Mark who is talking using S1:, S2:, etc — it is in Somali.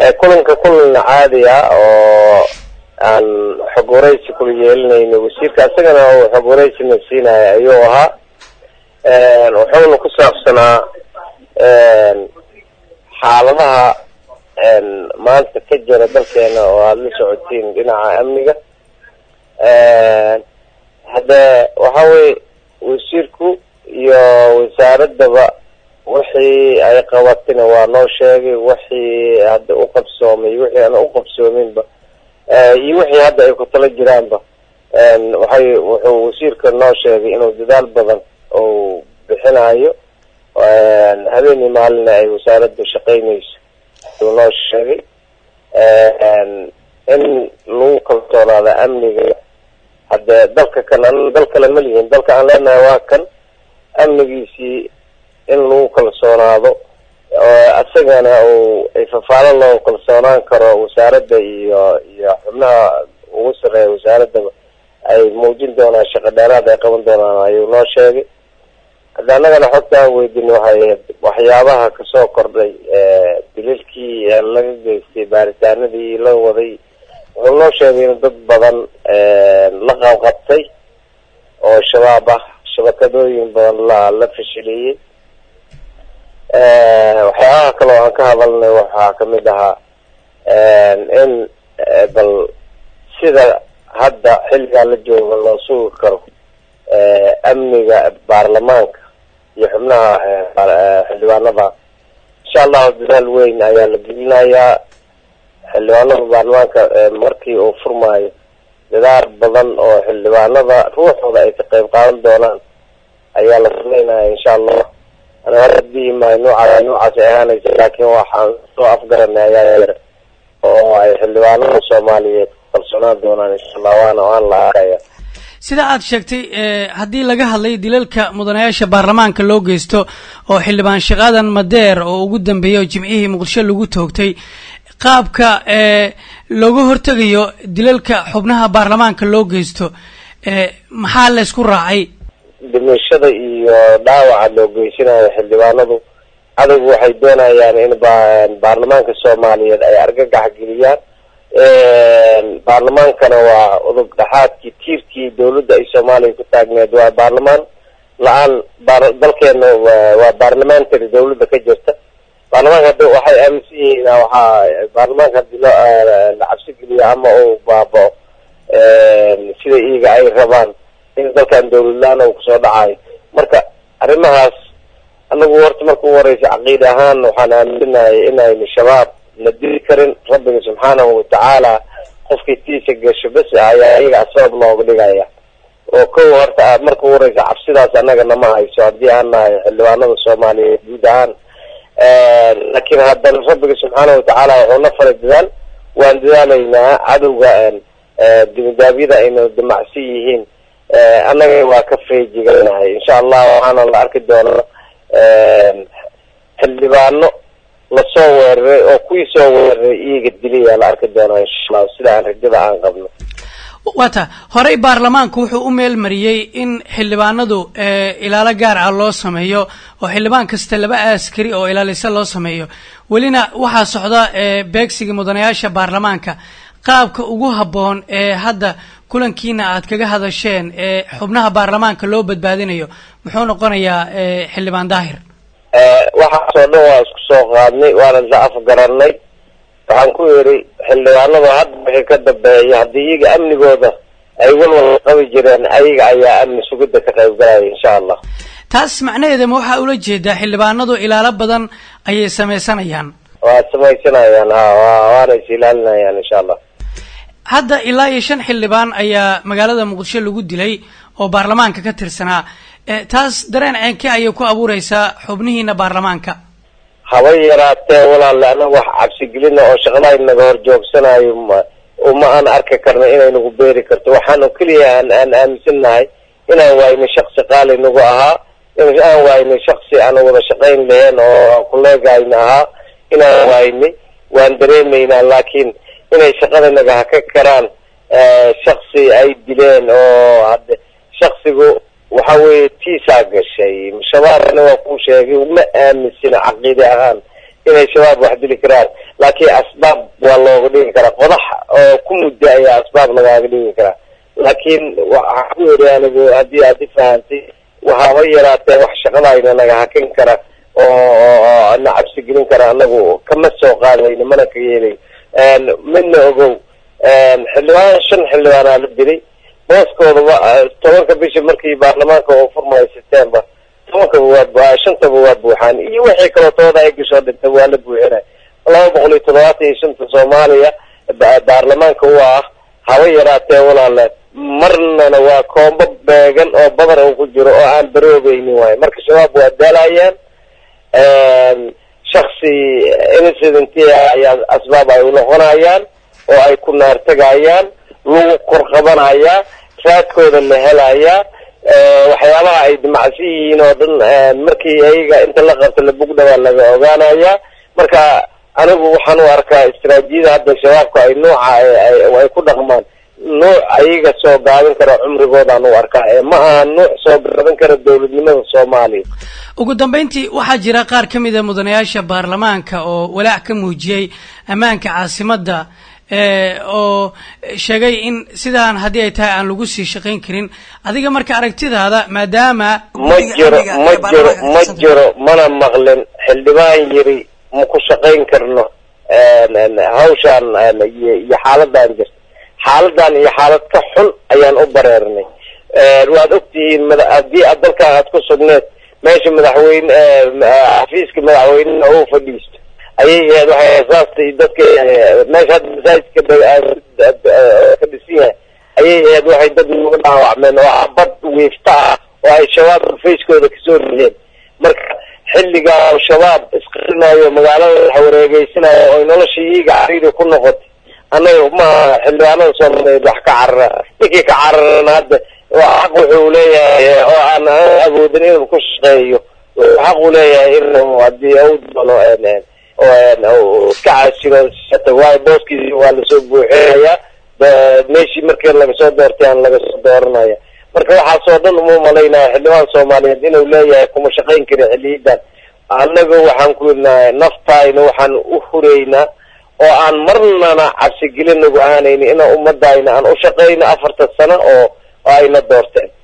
S1: kulanka kulan caadi ah oo aan xog waraysi kula yeelinayno wasiirka isagana uu xog waraysina siinaya ayuu ahaa wuxuuna ku saabsanaa xaaladaha maanta ka jira dalkeena oo aada la socotiin dhinaca amniga hadde waxa weye wasiirku iyo wasaaradaba wixii ay qabatina waa noo sheegay wixii hadda u qabsoomay wixii aan u qabsoominba iyo wixii hadda ay ku tala jiraanba waxay wuxuu wasiirka noo sheegay inuu dadaal badan uu bixinayo habeenii maalina ay wasaaradda shaqeynayso uu noo sheegay in lagu kalsoonaado amniga hadde dalka kan an dal kale ma lihin dalka aan leenahay waa kan amnigiisii in lagu kalsoonaado isagana uu ifafaalo loo kalsoonaan karo wasaaradda iyo iyo xubnaha ugu sareeya wasaaradaba ay muujin doonaan shaqo dheeraad ay qaban doonaan ayuu noo sheegay hadda annagana xogta aan weydin waxay ahayd waxyaabaha kasoo kordhay dililkii laga geystay baaritaanadii la waday wuxuu noo sheegay in dad badan la qabqabtay oo shabaab ah shabakadooyin badan la la fashiliyey waxyaabaha kale oo aan ka hadalnay waxaa kamid ahaa in bal sida hadda xilligaa la jooga loo sugi karo amniga baarlamaanka iyo xubnaha xildhibaanada insha allahu dadaal weyn ayaa la gelinayaa xildhibaanada baarlamaanka markii uu furmaayo dadaal badan oo xildhibaanada ruuxooda ay ka qayb qaadan doonaan ayaa la sameynaya insha allah ana hadii ma noocaas noocaas ay ahaanaysa laakiin waxaan soo afgaranay ayaa yar oo ay xildhibaanada soomaaliyeed kalsoonaan doonaan insha allah waana waan la arkaya
S2: sida aad sheegtay haddii laga hadlay dilalka mudanayaasha baarlamaanka loo geysto oo xildhibaan shaqaadan madeer oo ugu dambeeyay oo jimcihii muqdisho lagu toogtay qaabka looga hortegayo dilalka xubnaha baarlamaanka loo geysto maxaa laysku raacay
S1: dhimashada iyo dhaawaca loo geysanayo xildhibaanadu cadowgu waxay doonayaan in baarlamaanka soomaaliyeed ay argagax geliyaan baarlamaankana waa udub dhexaadkii tiirkii dawladda ay soomaaliya ku taagneed waa baarlamaan la-aan dalkeena waa baarlamentary dawladda ka jirta baarlamaanka hadda waxay aaminsan yihiin waxaa baarlamaanka hadii loo la cabsi geliyo ama uu baabao sida iyaga ay rabaan in dalkan dawladlaan uu kusoo dhacayo marka arrimahaas anagu horta marka u horeysa caqiida ahaan waxaan aaminsanahay inaynu shabaab la dili karin rabbiga subxaanahu watacaala qofkii tiisa gasho bes ayaa iyaga sabab looga dhigaya oo kow horta marka u horeysa cabsidaas annaga nama hayso haddii aan nahay xildhibaanada soomaaliyeed guud ahaan laakiin haddana rabbiga subxaanahu watacaala wuxuu na faray dadaal waan dadaalaynaa cadowga dimidaabyada ayna damacsan yihiin annaga waa ka feejiganahay insha allah waxaana la arki doonaa xildhibaano lasoo weeraray oo kuwii soo weeraray iyaga dilaya la arki doonaa insha allah sida aan rajada aan qabno
S2: wata horey baarlamaanku wuxuu u meel mariyey in xildhibaanadu ilaalo gaar ah loo sameeyo oo xildhibaan kasta laba askari oo ilaalisa loo sameeyo welina waxaa socda beegsiga mudanayaasha baarlamaanka qaabka ugu habboon ee hadda kulankiina aad kaga hadasheen ee xubnaha baarlamaanka loo badbaadinayo muxuu noqonayaa xildhibaan daahir
S1: waxaasoo dhan waa isku soo qaadnay waana la afgaranay waxaan ku yidhi xildhibaanadu hadda wixii ka dambeeya haddii iyaga amnigooda ay walwal qabi jireen ayaga ayaa amni sugidda ka qayb galaya insha allah
S2: taas macnaheeda ma waxaa ula jeedaa xildhibaanadu ilaalo badan ayay samaysanayaan
S1: waa samaysanayaan ha wa waana is ilaalinayaan insha allah
S2: hadda ilaa iyo shan xildhibaan ayaa magaalada muqdisho lagu dilay oo baarlamaanka ka tirsanaa taas dareen ceenke ayay ku abuureysaa xubnihiina baarlamaanka
S1: haba yaraatee walaale anaga wax cabsigelina oo shaqada naga hor joogsanayo uma aan arki karna inay nagu beeri karto waxaanu keliya aan aan aaminsannahay inaan waayna shaksi qaali nagu ahaa in aan waayna shaksi aan wada shaqayn lahayn oo kuleegayna ahaa inaan waayna waan dareemaynaa laakiin inay shaqada naga haka karaan shaksi ay dileen oo hadde shaksigu waxa weeye tiisaa gashay shabaabna waa kuu sheegay ma aaminsina caqiide ahaan inay shabaab wax dili karaan laakiin asbaab waa looga dhigi karaa qodax oo ku muddo ayaa asbaab lagaaga dhigi karaa laakiin waxaa ku yidhi anigu haddii aad i fahantay waxaaba yaraatee wax shaqadayna naga hakin kara oo na cabsi gelin kara anagu kama soo qaadayno mana ka yeelayo midna ogow xildhibaan shan xildhibaanaa la dilay booskoodaba tobanka bisha markii baarlamaanka oo furmayo september tobankaba waa shantaba waa buuxaan iyo wixii kalootooda ay gashoo dhintay waa la buuxinay laba boqol iyo toddobaatan iyo shanta soomaaliya baarlamaanka u ah haba yaraatee walaale marnana waa koombo beegan oo badar uu ku jiro oo aan baroobeynin waayo marka shabaab waa daalayaan shaksi incident ayaa asbaab ay unoqonayaan oo ay ku naartegayaan lagu korqabanayaa raadkooda la helayaa waxyaabaha ay dimacsi yihiin oo dhan markii ayaga inta la qabto labugdhawaa laga ogaanayaa marka anigu waxaan u arkaa istaraatiijiyada hadda shabaabka ay nooca ay ku dhaqmaan nuuc ayaga soo gaabin kara cumrigoodaan u arkaa ee ma aha nuuc soo gaabin kara dowladnimada soomaaliya
S2: ugu dambeyntii waxaa jira qaar ka mid a mudanayaasha baarlamaanka oo walaac ka muujiyey ammaanka caasimadda oo sheegay in sidaan haddii ay tahay aan lagu sii shaqayn karin adiga marka aragtidaada maadaama
S1: ma jiro ma jiro ma jiro mana maqlin xildhibaan yiri ma ku shaqayn karno hawshaan iyo xaaladan jirta xaaladan iyo xaalad ka xun ayaan u bareernay waad ogtihiin haddii aad dalkan aad ku sugneed meesha madaxweyne xafiiska madaxweynena uu fadhiisto ayay ahayd waxay asaastay dadka meesha hadda masaajidka ka dhisan yahay ayay ahayd waxay dad nagu dhaawacmeen oo abad wiifta ah oo ay shabaab facekooda kasoo rideen marka xilligaa shabaab isqarinayo magaalada wax wareegeysanayo oy nolosha iyaga cariiri ku noqotay annaga maaha xildhibaanada soomaaliyeed wax ka carara ninkii ka cararana hadda xaq wuxuu leeyahay oo aan awoodin inuu ku shaqeeyo xaq uu leeyahay inuu hadii u doono iska casiro waayo booskiisi waa lasoo buuxinayaa meeshii markii lagasoo doortay aan lagasoo dooranaya marka waxaasoo dhan uma malaynaya xildhibaan soomaaliyeed inuu leeyahay kuma shaqayn kari xiliyadan annaga waxaan ku yidnahay naftayna waxaan u hureynaa oo aan marnana cabsigelin nagu ahanayni ina ummadayna aan u shaqayno afartan sano oo ayna doorteen